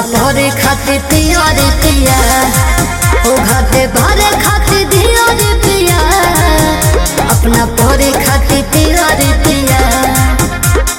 भरे खातिर पिया रे पिया ओ घाटे भरे खातिर दिया रे पिया अपना भरे खातिर पिया रे पिया